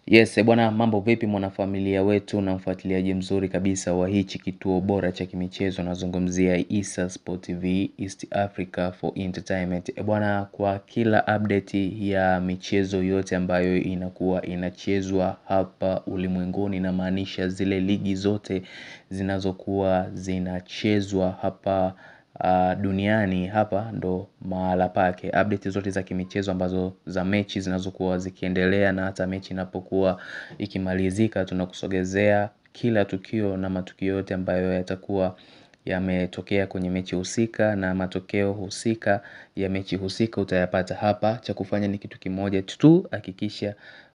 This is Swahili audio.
Yes, bwana mambo vipi mwanafamilia wetu na mfuatiliaji mzuri kabisa wa hichi kituo bora cha kimichezo nazungumzia Issa Sport TV East Africa for Entertainment. Bwana kwa kila update ya michezo yote ambayo inakuwa inachezwa hapa ulimwenguni inamaanisha zile ligi zote zinazokuwa zinachezwa hapa duniani hapa ndo mahala pake update zote za kimichezo ambazo za mechi zinazokuwa zikiendelea na hata mechi inapokuwa ikimalizika tunakusogezea kila tukio na matukio yote ambayo yatakuwa yametokea kwenye mechi husika na matokeo husika ya mechi husika utayapata hapa cha kufanya ni kitu kimoja tu hakikisha